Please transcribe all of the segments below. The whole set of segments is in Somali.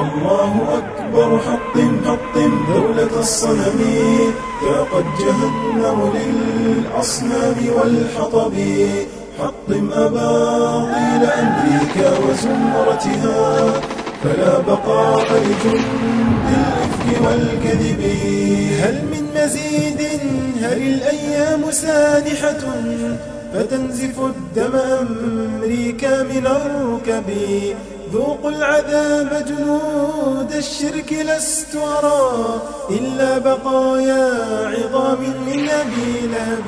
الله أكبر حطم حطم دولة الصنم فقد جهنم للأصنام والحطب حطم أباطيل أمريكا وزمرتها فلا بقاء لجند الإفك والكذب هل من مزيد هل الأيام سانحة فتنزف الدم أمريكا من الركب ذوقوا العذاب جنود الشرك لست أرى إلا بقايا عظام من أبي لهب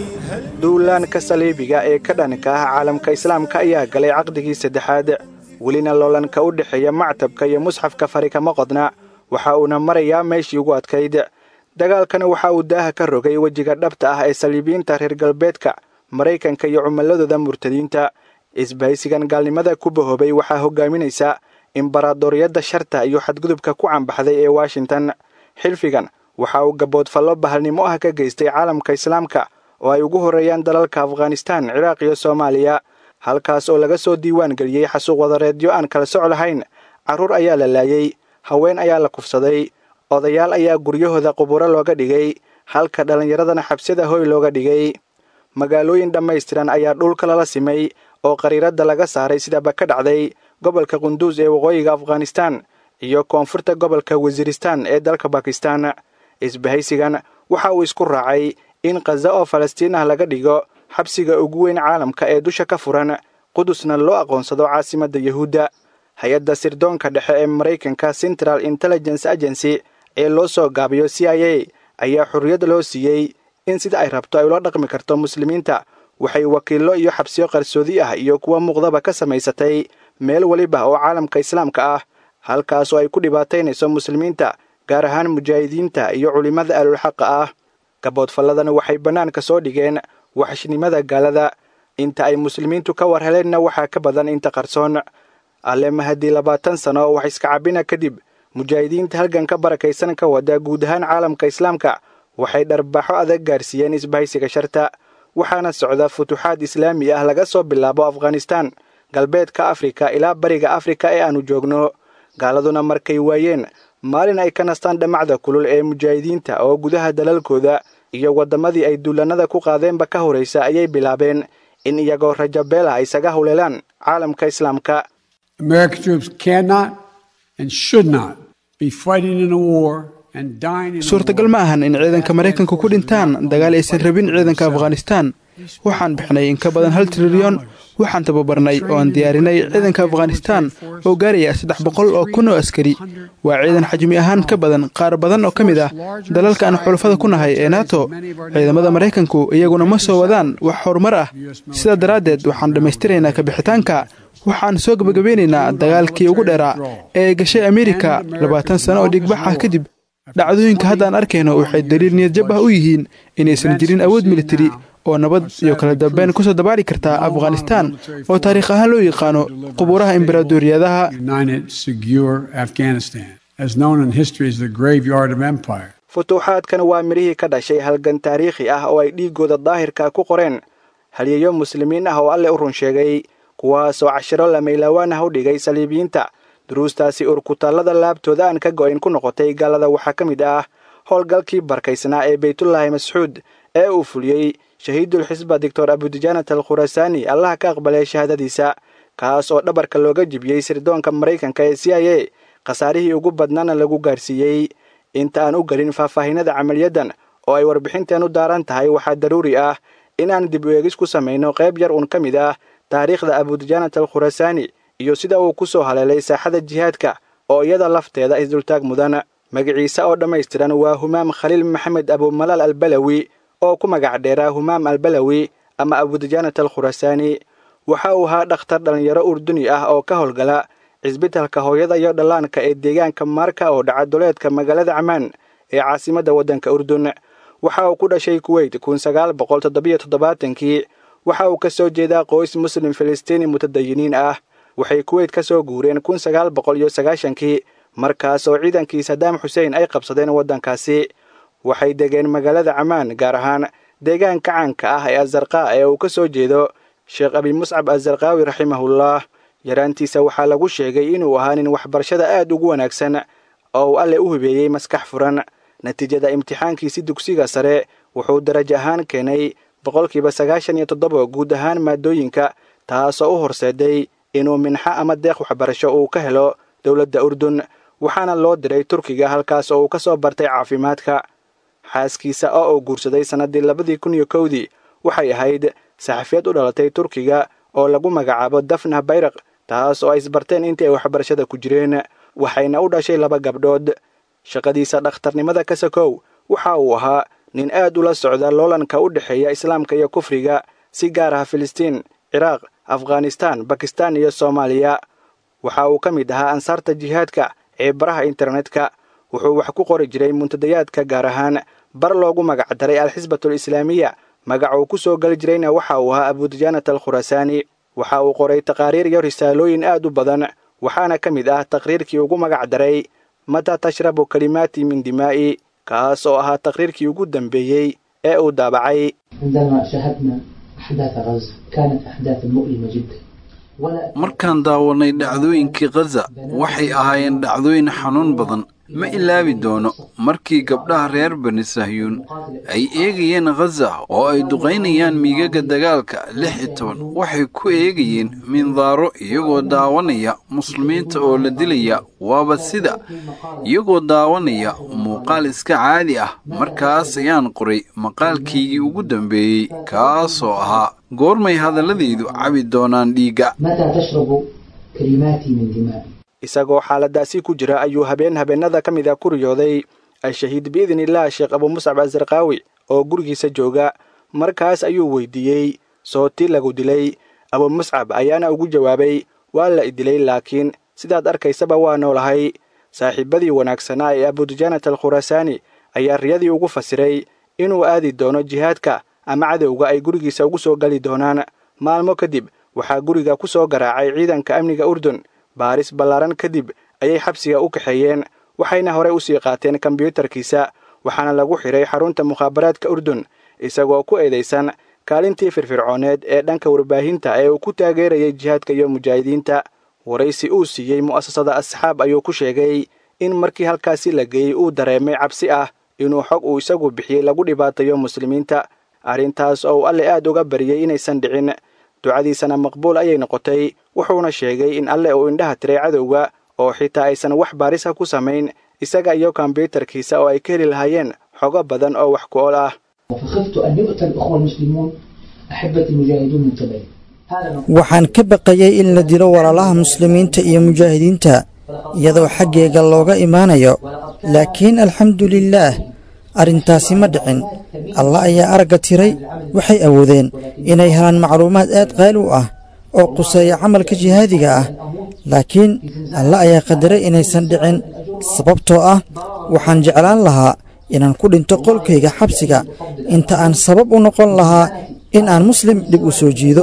duulaanka saliibiga ee ka dhanka ah caalamka islaamka ayaa galay caqdigii saddexaad welina loolanka u dhexeeya mactabka iyo musxafka fari kama qodna waxa uuna marayaa meeshii ugu adkayd dagaalkana waxa uu daaha ka rogay wejiga dhabta ah ee saliibiyiinta reer galbeedka maraykanka iyo cumilladooda murtadiinta isbahaysigan gaalnimada ku bahoobay waxaa hogaaminaysa imbaraadoriyadda sharta iyo xadgudubka ku cambaxday ee washington xilfigan waxa uu gaboodfallo bahalnimo ah ka geystay caalamka islaamka oo ay ugu horreeyaan dalalka afghanistaan ciraaq iyo soomaaliya halkaas oo laga soo diiwaan geliyey xasuuq wadareedyo aan kala soc lahayn carruur ayaa la laayey haween ayaa la kufsaday odayaal ayaa guryahooda quburo looga dhigay halka dhallinyaradana xabsida hoy looga dhigay magaalooyin dhammaystiran ayaa dhulka lala simay oo qariiradda laga saaray sidaba ka dhacday gobolka qunduus ee waqooyiga afghanistaan iyo koonfurta gobolka wasiiristaan ee dalka bakistan isbahaysigan waxa uu isku raacay in khaza oo falastiin ah laga dhigo xabsiga ugu weyn caalamka ee dusha ka furan qudusna loo aqoonsado caasimadda yahuudda hay-adda sirdoonka dhexe ee maraykanka central intelligence agency ee loo soo gaabiyo c i a ayaa xorriyad loo siiyey in sida ay rabto ay ula dhaqmi karto muslimiinta waxay wakiillo iyo xabsiyo qarsoodi ah iyo kuwa muuqdaba ka samaysatay meel weliba oo caalamka islaamka ah halkaas oo ay ku dhibaataynayso muslimiinta gaar ahaan mujaahidiinta iyo culimmada aalulxaqa ah gaboodfalladana waxay bannaanka soo dhigeen waxshnimada gaalada inta ay muslimiintu ka war heleenna waxaa ka badan inta qarsoon alle mahadii labaatan sano oo wax iska cabbina kadib mujaahidiinta halgan ka barakaysan ka wada guud ahaan caalamka islaamka waxay dharbaaxo adag gaarsiiyeen isbahaysiga sharta waxaana socda futuuxaad islaami ah laga soo bilaabo afghanistaan galbeedka afrika ilaa bariga afrika ee aannu joogno gaaladuna markay waayeen maalin ay ka nastaan dhammacda kulul ee mujaahidiinta oo gudaha dalalkooda iyo waddamadii ay duulannada ku qaadeenba ka horraysa ayay bilaabeen in iyagoo rajabeela ay isaga howleelaan caalamka islaamka suurtagal ma ahan in ciidanka maraykanku ku dhintaan dagaal aysan rabin ciidanka afghanistaan waxaan bixnay in ka badan hal trilyan waxaan tababarnay oo aan diyaarinay ciidanka afghanistaan oo gaaraya saddex boqol oo kun oo askari waa ciidan xajmi ahaan ka badan qaar badan oo ka mid ah dalalka aan xulafada ku nahay ee nato ciidamada maraykanku iyaguna ma soo wadaan wax horumar ah sidaa daraaddeed waxaan dhammaystiraynaa kabixitaanka waxaan soo gebagabeynaynaa dagaalkii ugu dheeraa ee gashay amerika labaatan sano oo dhigbax ah kadib dhacdooyinka haddaan arkayno waxay daliil niyadjab ah u yihiin inaysan jirin awood militari oo nabad iyo kala dambeyn kusoo dabaali kartaa afghanistaan oo taariikh ahaan loo yaqaano qubuuraha imbaraadoriyadaha futuuxaadkan waa midhihii ka dhashay halgan taariikhi ah oo ay dhiiggooda daahirka ku qoreen halyeeyo muslimiin ah oo alle u run sheegay kuwaasoo cashiro lamaylawaan ah u dhigay saliibiyiinta duruustaasi urkutaallada laabtooda aan ka go'ayn ku noqotay gaalada waxaa ka mid ah howlgalkii barkaysnaa ee baytullaahi mascuud ee uu fuliyey shahiidulxisba doctor abudijaanat al khurasaani allaha ka aqbalay shahaadadiisa kaas oo dhabarka looga jibiyey sirdoonka maraykanka ee c i a khasaarihii ugu badnaana lagu gaarsiiyey inta aan u gelin faahfaahinada camaliyaddan oo ay warbixinteen u daaran tahay waxaa daruuri ah inaan dib u eegis ku samayno qayb yar uun ka mid ah taariikhda abudijaanat al khurasaani iyo sida uu ku soo haleelay saaxada jihaadka oo iyada lafteeda isdultaag mudan magaciise oo dhammaystiran waa humaam khaliil maxamed abumalaal albalawi oo ku magac dheeraa humaam albalawi ama abudijaanat al khurasaani waxa uu ahaa dhakhtar dhallinyaro urduni ah oo ka howlgala cisbitalka hooyada iyo dhallaanka ee deegaanka maarka oo dhaca duleedka magaalada camaan ee caasimadda waddanka urdun waxa uu ku dhashay kuweyt kun sagaal boqol toddobiyo toddobaatankii waxa uu ka soo jeedaa qoys muslim filistiini mutadayiniin ah waxay kuweyt ka soo guureen kun sagaal boqol iyo sagaashankii markaas oo ciidankii sadaam xuseen ay qabsadeen waddankaasi waxay degeen magaalada camaan gaar ahaan deegaanka caanka ah ee azarqaa ee uu ka soo jeedo sheekh abi muscab azarqaawi raximahullah yaraantiisa waxaa lagu sheegay inuu ahaa nin waxbarashada aad ugu wanaagsan oo uu alle u hibeeyey maskax furan natiijada imtixaankiisi dugsiga sare wuxuu darajo ahaan keenay boqolkiiba sagaashan iyo toddoba guud ahaan maadooyinka taasoo u horseeday inuu minxo ama deeq waxbarasho uu ka helo dowladda urdun waxaana loo diray turkiga halkaas oo uu ka soo bartay caafimaadka xaaskiisa oo uu guursaday sannaddii labadii kun iyo kowdii waxay ahayd saxafiyad u dhalatay turkiga oo lagu magacaabo dafna bayraq taas oo ay isbarteen intii ay waxbarashada ku jireen waxayna u dhashay laba gabdhood shaqadiisa dhakhtarnimada ka sakow waxa uu ahaa nin aad ula socda loolanka u dhexeeya islaamka iyo kufriga si gaar ah filistiin ciraaq afghanistaan bakistaan iyo soomaaliya waxa uu ka mid ahaa ansaarta jihaadka ee baraha internetka wuxuu wax ku qori jiray muntadayaadka gaar ahaan bar loogu magacdaray alxisbatul islaamiya magac uu ku soo geli jirayna waxa uu ahaa abudijaanat al khurasaani waxa uu qoray taqaariir iyo risaalooyin aad u badan waxaana ka mid ah taqriirkii ugu magacdaray mataa tashrabu kalimaati min dimaa'i kaas oo ahaa taqriirkii ugu dambeeyey ee uu daabacay markaan daawanay dhacdooyinkii khaza waxay ahaayeen dhacdooyin xanuun badan ma ilaabi doono markii gabdhaha reer bani sahyuun ay eegayeen khaza oo ay duqaynayaan miigaga dagaalka lix iyo toban waxay ku eegayeen mindaaro iyagoo daawanaya muslimiinta oo la dilaya waaba sida iyagoo daawanaya muuqaal iska caadi ah markaas ayaan qoray maqaalkaygii ugu dambeeyey kaasoo ahaa goormay hadalladaydu cabi doonaan dhiigga isagoo xaaladaasi ku jira ayuu habeen habeennada ka mid a ku riyooday al-shahiid biidnillaah sheekh abuu muscab asarkaawi oo gurigiisa jooga markaas ayuu weydiiyey sooti lagu dilay abuu muscab ayaana ugu jawaabay waa la idilay laakiin sidaad arkaysaba waa noolahay saaxiibadii wanaagsanaa ee abudujaanat al khurasaani ayaa riyadii ugu fasiray inuu aadi doono jihaadka ama cadowga ay gurigiisa ugu soo gali doonaan maalmo kadib waxaa guriga ku soo garaacay ciidanka amniga urdun baaris ballaaran kadib ayay xabsiga u kaxeeyeen waxayna horey u sii qaateen kombyuutarkiisa waxaana lagu xidhay xarunta mukhaabaraadka urdun isagoo ku eedaysan kaalintii firfircooneed ee dhanka warbaahinta ee uu ku taageerayay jihaadka iyo mujaahidiinta waraysi uu siiyey mu'asasada asxaab ayuu ku sheegay in markii halkaasi la geeyey uu dareemay cabsi ah inuu xog uu isagu bixiyey lagu dhibaatayo muslimiinta arrintaas oo uu alle aad uga bariyey inaysan dhicin ducadiisana maqbuul ayay noqotay wuxuuna sheegay in alle uu indhaha tiray cadowga oo xitaa aysan wax baarisa ku samayn isaga iyo kombyuutarkiisa oo ay ka heli lahaayeen xogo badan oo wax ku ool ah waxaan ka baqayay in la dilo walaalaha muslimiinta iyo mujaahidiinta iyadoo xaggeega looga imaanayo laakiin alxamdulilaah arrintaasi ma dhicin allah ayaa aragga tiray waxay awoodeen inay helaan macluumaad aad qaali u ah oo quseeya camalka jihaadiga ah laakiin allah ayaa qadaray inaysan dhicin sababtoo ah waxaan jeclaan lahaa inaan ku dhinto qolkayga xabsiga inta aan sabab u noqon lahaa in aan muslim dhib u soo jiido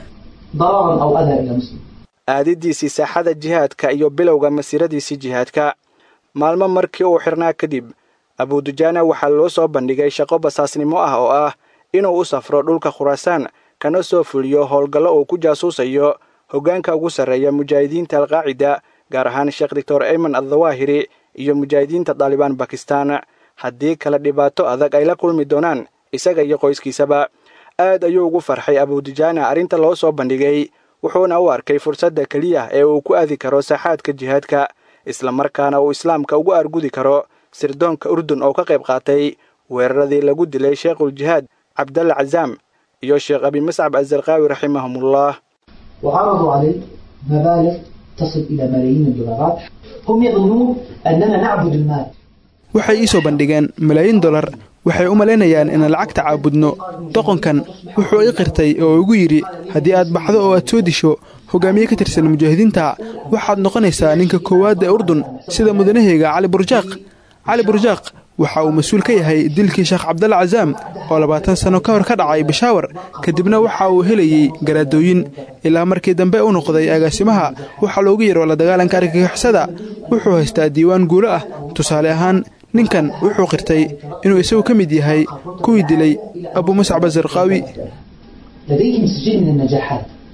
aadidiisii saaxada jihaadka iyo bilowga masiiradiisii jihaadka maalmo markii uu xirnaa kadib abudujaana waxaa loo soo bandhigay shaqo basaasnimo ah oo ah inuu u safro dhulka khuraasaan kana soo fuliyo howlgallo uu ku jaasuusayo hoggaanka ugu sarreeya mujaahidiinta alqaacida gaar ahaan sheekh doctor ayman addawaahiri iyo mujaahidiinta daalibaan bakistan haddii kale dhibaato adag ay la kulmi doonaan isaga iyo qoyskiisaba aad ayuu ugu farxay abudujaana arrinta loo soo bandhigay wuxuuna u arkay fursadda keliya ee uu ku aadi karo saaxaadka jihaadka islamarkaana uu islaamka ugu argudi karo sirdoonka urdun oo ka qayb qaatay weeraradii lagu dilay sheekhuljihaad cabdalla cazaam iyo sheekh abi mascab azarqaawi raximahumullah وعرضوا عليه مبالغ تصل إلى ملايين الدولارات هم يظنون أننا نعبد المال waxay ii soo bandhigeen malaayiin dolar waxay u malaynayaan inaan lacagta caabudno doqonkan wuxuu ii qirtay oo igu yidhi haddii aad baxdo oo aad soo disho hogaamiye ka tirsan mujaahidiinta waxaad noqonaysaa ninka koowaad ee urdun sida mudanahayga cali burjaaq cali burjaaq waxa uu mas-uul ka yahay dilkii sheekh cabdalla cazaam oo labaatan sanno ka hor ka dhacay bashaawar kadibna waxa uu helayey garaadooyin ilaa markii dambe u noqday agaasimaha waxaa loogu yaro la dagaalanka argagixisada wuxuu haystaa diiwaan guulo ah tusaale ahaan ninkan wuxuu qirtay inuu isagu ka mid yahay kuwii dilay abuu muscab azarqaawi لديهم سجل من النجاحات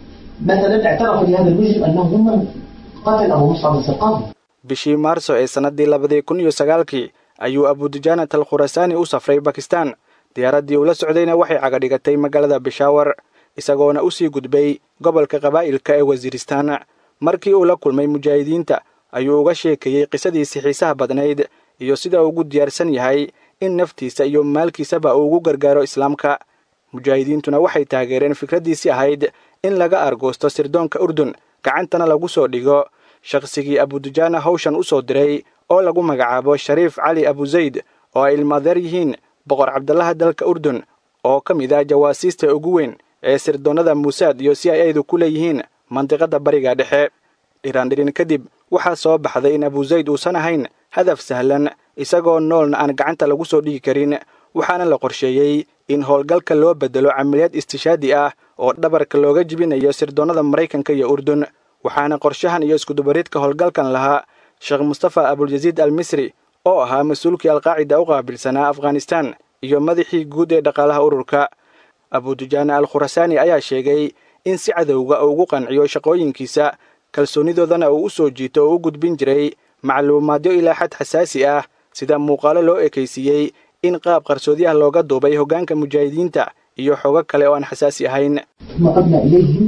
مثلا اعترف لهذا المجرم أنه هم قتل أبو مصعب الزرقاوي bishii maarso ee sannaddii labadii kun iyo sagaalkii ayuu abudujaanat al khurasaani u safray bakistan diyaaraddii ula socdayna waxay cagadhigatay magaalada bishaawar isagoona u sii gudbay gobolka qabaa'ilka ee wasiiristaan markii uu la kulmay mujaahidiinta ayuu uga sheekeeyey qisadiisii xiisaha badnayd iyo sida uu ugu diyaarsan yahay in naftiisa iyo maalkiisaba uu ugu gargaaro islaamka mujaahidiintuna waxay taageereen fikraddiisii ahayd in laga argoosto sirdoonka urdun gacantana lagu soo dhigo shakhsigii abudujaana hawshan u soo diray oo lagu magacaabo shariif cali abuzayd oo ay ilmaadeer yihiin boqor cabdallaha dalka urdun oo ka mid ah jawaasiista ugu weyn ee sirdoonnada muusaad iyo si ay aydu ku leeyihiin mandiqadda bariga dhexe dhiraandhirin kadib waxaa soo baxday in abuzayd uusan ahayn hadaf sahlan isagoo noolna aan gacanta lagu soo dhigi karin waxaana la qorsheeyey in howlgalka loo beddelo camaliyad istishaadi ah oo dhabarka looga jibinayo sirdoonnada maraykanka iyo urdun waxaana qorshahan iyo iskudubaridka howlgalkan lahaa sheekh mustafa abulyaziid al misri oo ahaa mas-uulkii alqaacida u qaabilsanaa afghanistan iyo madaxii guud ee dhaqaalaha ururka abudujaana al khurasaani ayaa sheegay in si cadowga uu ugu qanciyo shaqooyinkiisa kalsoonidoodana uu u soo jiito oo u gudbin jiray macluumaadyo ilaa xad xasaasi ah sida muuqaalo loo ekaysiiyey in qaab qarsoodiyaha looga duubay hoggaanka mujaahidiinta iyo xogo kale oo aan xasaasi ahayn ثم عدنا إليهم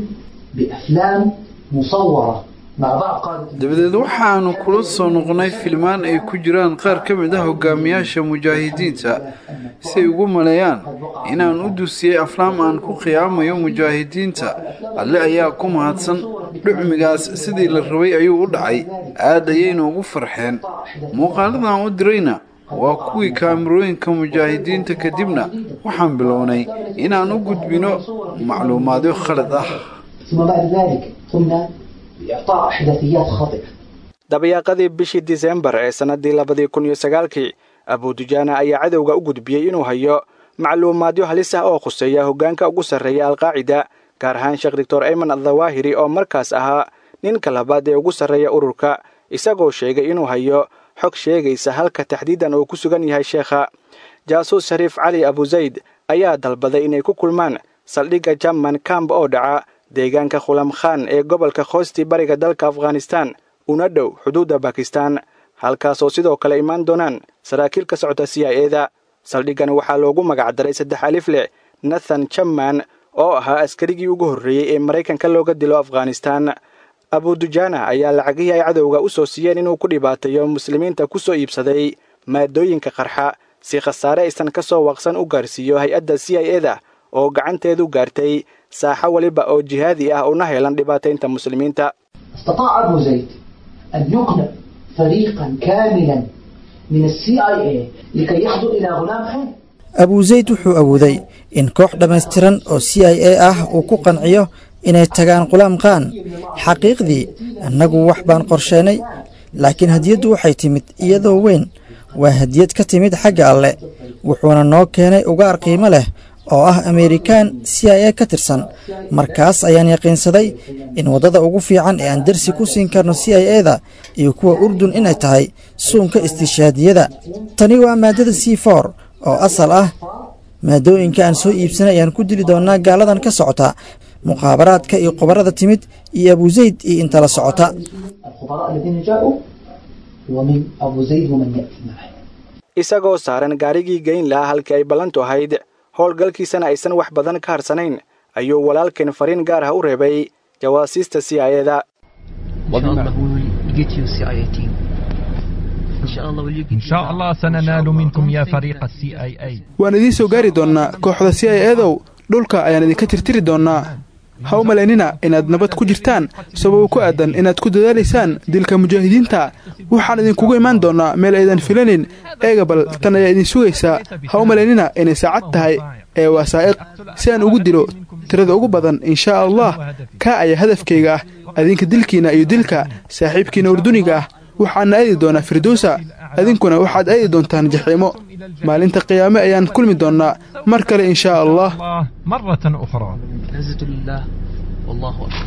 بأفلام مصورة مع بعض قادة dabadeed waxaannu kula soo noqonnay filmaan ay ku jiraan qaar ka mid ah hogaamiyaasha mujaahidiinta si ay ugu maleeyaan inaan u dusiyey aflaam aan ku qiyaamayo mujaahidiinta alle ayaa ku mahadsan dhucmigaas sidii la rabay ayuu u dhacay aad ayayna ugu farxeen muuqaaladan u dirayna waa kuwii kaamirooyinka mujaahidiinta kadibna waxaan bilownay inaan u gudbino macluumaadyo khalad ah ثم بعد ذلك قمنا بإعطاء إحداثيات خاطئة dabayaaqadii bishii disembar ee sannaddii labadii kun iyo sagaalkii abudujaana ayaa cadowga u gudbiyey inuu hayo macluumaadyo halis ah oo khuseeya hoggaanka ugu sarreeya alqaacida gaar ahaan sheekh doctor ayman addawaahiri oo markaas ahaa ninka labaad ee ugu sarreeya ururka isagoo sheegay inuu hayo xog sheegaysa halka taxdiidan uu ku sugan yahay sheekha jaasuus shariif cali abuzayd ayaa dalbaday inay ku kulmaan saldhigga jamman kamb oo dhaca deegaanka khulam khan ee gobolka khoosti bariga dalka afghanistan una dhow xuduudda bakistan halkaasoo sidoo kale imaan doonaan saraakiil ka socota c i eda saldhiggan waxaa loogu magacdaray saddex alif leh nathan jamman oo ahaa askarigii ugu horreeyey ee maraykanka looga dilo afghanistan abudujaana ayaa lacagihii ay cadowga u soo siiyeen inuu ku dhibaateeyo muslimiinta ku soo iibsaday maadooyinka qarxa si khasaare aysan ka soo waqsan u gaarsiiyo hay-adda c i eda oo gacanteedu gaartay saaxo weliba oo jihaadi ah una helan dhibaataynta muslimiinta استطاع أبو زيد أن يقنع فريقا كاملا من السي اي اي لكي يحضر إلى غلام خان abuusayd wuxuu awooday in koox dhammaystiran oo c i a ah uu ku qanciyo inay tagaan qulaam qaan xaqiiqdii annagu wax baan qorsheynay laakiin hadiyaddu waxay timid iyadoo weyn waa hadiyad ka timid xagga alle wuxuuna noo keenay ugaar qiimo leh oo ah amerikaan c i a ka tirsan markaas ayaan yaqiinsaday in waddada ugu fiican ee aan darsi ku siin karno c i eda iyo kuwa urdun inay tahay suunka istishaadiyada tani waa maaddada c for oo asal ah maadooyinka aan soo iibsanay ayaan ku dili doonnaa gaaladan ka socota muqaabaraadka iyo qobarada timid iyo abuusayd iyo inta la socota الخبراء الذين جاءوا ومن أبو زيد ومن يأتي معه isagoo saaran gaarigii geyn lahaa halkii ay ballantu ahayd howlgalkiisana aysan wax badan ka harsanayn ayuu walaalkeen fariin gaar ah u reebay jawaasiista c i eda إن شاء الله we'll get you CIA team. إن شاء الله we'll get إن شاء الله سننال منكم يا فريق السي اي اي waan idiin soo gaari doonnaa kooxda c i edow dhulka ayaan idinka tirtiri doonnaa ha u malaynina inaad nabad ku jirtaan sababo ku aadan inaad ku dadaalaysaan dilka mujaahidiinta waxaan idinkugu imaan doonnaa meel aydan filanin eega bal tan ayaa idin sugaysaa ha u malaynina inay saacad tahay ee waa saa'iq si aan ugu dilo tirada ugu badan inshaa allah kaa ayaa hadafkayga ah adinka dilkiinna iyo dilka saaxiibkiinna urduniga ah waxaana aadi doonaa firdowsa adinkuna waxaad aadi doontaan jaxiimo maalinta qiyaame ayaan kulmi doonnaa mar kale inshaa allah الله مرة أخرى عزة لله والله أكبر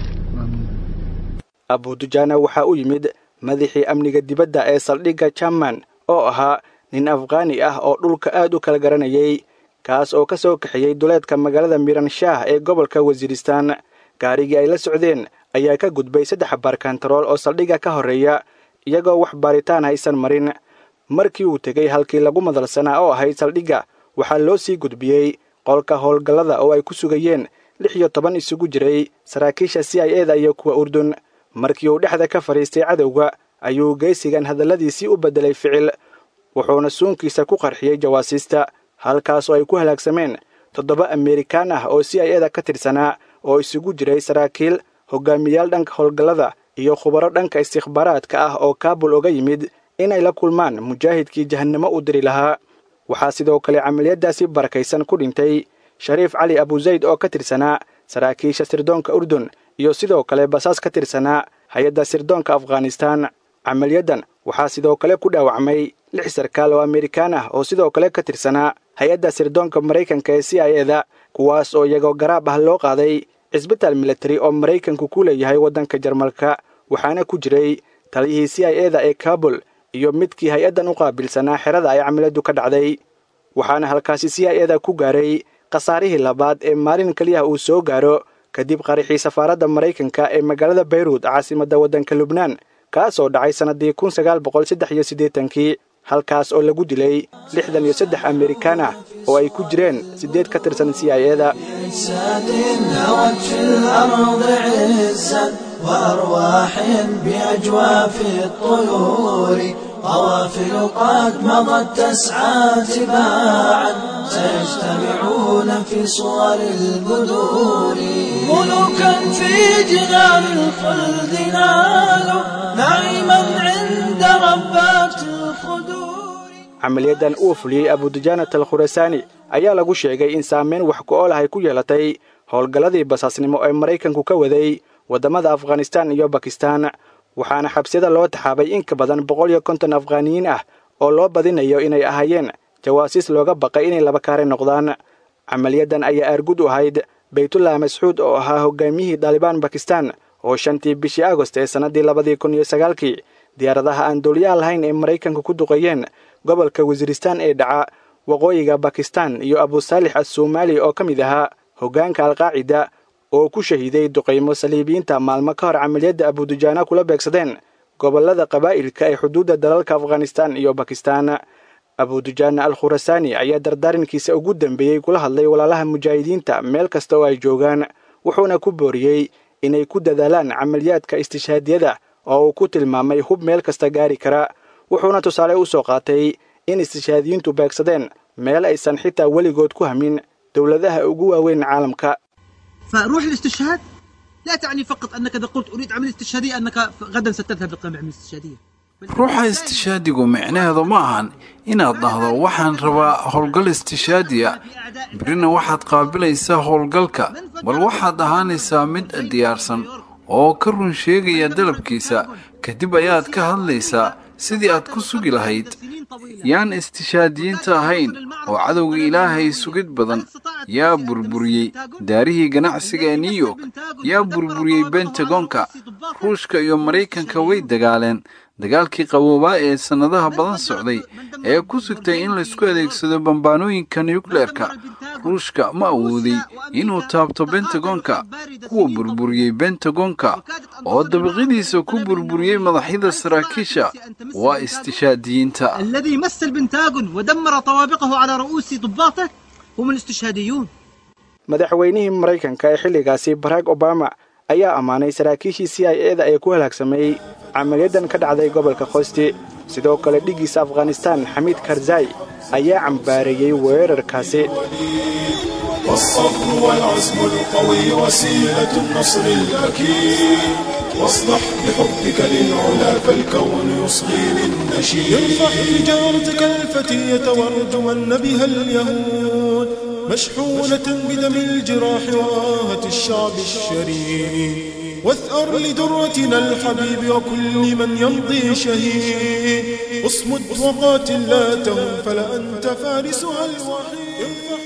abudujaana waxaa u yimid madaxii amniga dibadda ee saldhigga jamman oo ahaa nin afghaani ah oo dhulka aad u kala garanayay kaas oo ka soo kaxeeyey duleedka magaalada miran shaah ee gobolka wasiiristaan gaarigii ay la socdeen ayaa ka gudbay saddex baarkantarool oo saldhigga ka horreeya iyagoo wax baaritaan haysan marin markii uu tegey halkii lagu madalsanaa oo ahayd saldhigga waxaa loo sii gudbiyey qolka howlgallada oo ay ku sugayeen lix iyo toban isugu jiray saraakiisha c i eda iyo kuwa urdun markii uu dhexda ka fadhiistay cadowga ayuu geysigan hadalladiisii u beddelay ficil wuxuuna suunkiisa ku qarxiyey jawaasiista halkaas oo ay ku halaagsameen toddoba amerikaan ah oo c i eda ka tirsanaa oo isugu jiray saraakiil hogaamiyaal dhanka howlgallada iyo khubaro dhanka istikhbaaraadka ah oo kaabul oga yimid inay la kulmaan mujaahidkii jahannamo u diri lahaa waxaa sidoo kale camaliyaddaasi barakaysan ku dhintay shariif cali abuzayd oo ka tirsanaa saraakiisha sirdoonka urdun iyo sidoo kale basaas ka tirsanaa hay-adda sirdoonka afghanistaan camaliyaddan waxaa sidoo kale ku dhaawacmay lix sarkaal oo amerikaan ah oo sidoo kale ka tirsanaa hay-adda sirdoonka maraykanka ee c i eda kuwaas oo iyagoo garaab ah loo qaaday cisbitaal militari oo maraykanku ku leeyahay waddanka jarmalka waxaana ku jiray taliyihii c i eda ee kaabul iyo midkii hay-addan u qaabilsanaa xerada ay camaliyaddu ka dhacday waxaana halkaasi c i eda ku gaaray khasaarihii labaad ee maalin keliyaha uu soo gaaro kadib qarixii safaaradda maraykanka ee magaalada bayruud caasimadda waddanka lubnaan kaasoo dhacay sannaddii kun sagaal boqol saddex iyo siddeetankii halkaas oo lagu dilay lixdan iyo saddex amerikaan ah oo ay ku jireen siddeed ka tirsan c i eda وأرواح بأجواف الطيور قوافل قد مضت تسعى تباعا سيجتمعون في صور البدور ملوكا في جنان الخلد نالوا نعيما عند ربات الخدور camaliyaddan uu fuliyey abudujaanat al khurasaani ayaa lagu sheegay in saameyn wax ku ool ahay ku yeelatay howlgalladii basaasnimo ee maraykanku ka waday waddamada afghanistaan iyo bakistaan waxaana xabsiyada loo taxaabay in ka badan boqol iyo konton afghaaniyiin ah oo loo badinayo inay ahaayeen jawaasiis looga baqay inay laba kaare noqdaan camaliyaddan ayaa aargud u ahayd baytullah mascuud oo ahaa hogaamiyihii daalibaan bakistaan oo shantii bishii agost ee sannaddii labadii kun iyo sagaalkii diyaaradaha aan duuliyaha lahayn ee maraykanku ku duqeeyeen gobolka wasiiristaan ee dhaca waqooyiga bakistaan iyo abusaalix assomaali oo ka mid ahaa hoggaanka alqaacida oo ku shahiiday duqaymo saliibiyiinta maalmo ka hor camaliyadda abudujaana kula beegsadeen gobollada qabaa'ilka ee xuduudda dalalka afghanistaan iyo bakistaan abudujaana al khurasaani ayaa dardaarankiisa ugu dambeeyey kula hadlay walaalaha mujaahidiinta meel kasta oo ay joogaan wuxuuna ku booriyey inay ku dadaalaan camaliyaadka istishaadiyada oo uu ku tilmaamay hub meel kasta gaari kara wuxuuna tusaale u soo qaatay in istishaadiyiintu beegsadeen meel aysan xitaa weligood ku hamin dowladaha ugu waaweyn caalamka فروح الاستشهاد لا تعني فقط انك اذا قلت اريد عمليه استشهاديه انك غدا ستذهب لقيام عمليه استشهاديه ruuxa istishaadigu micnaheedu ma ahan inaad dhahdo waxaan rabaa howlgal istishaadiya birina waxaad qaabilaysaa howlgalka bal waxaad ahaanaysaa mid diyaarsan oo ka run sheegaya dalabkiisa kadib ayaad ka hadlaysaa sidii aad ku sugi lahayd yaan istishaadiyiinta ahayn oo cadowga ilaahay sugid badan yaa burburiyey daarihii ganacsiga ee new york yaa burburiyey bentagonka ruushka iyo maraykanka way dagaaleen dagaalkii qaboobaa ee sannadaha badan socday ee ku sugtay in laysku adeegsado bambaanooyinka nukleerka ruushka ma awooday inuu taabto bentagonka kuwa burburiyey bentagonka oo dabaqyadiisa ku burburiyey madaxyada saraakiisha waa istishaadiyiinta الذي مس البنتاغون ودمر طوابقه على رؤوس ضباطه هم الاستشهاديون madaxweynihii maraykanka ee xilligaasi barack obama ayaa ammaanay saraakiishii c i eda ee ku halaagsamay camaliyaddan ka dhacday gobolka khosti sidoo kale dhiggiisa afghanistaan xamiid karzai ayaa cambaareeyey weerarkaasi والصبر والعزم القوي وسيلة النصر الأكيد واصلح بحبك للعلا فالكون يصغي للنشيد ينصح تجارتك الفتية وارجمن بها اليهود مشحونة بدم الجراح وآهة الشعب الشريد واثأر لدرتنا الحبيب وكل من يمضي شهيد اصمد وقاتل لا تهم فلأنت فارسها الوحيد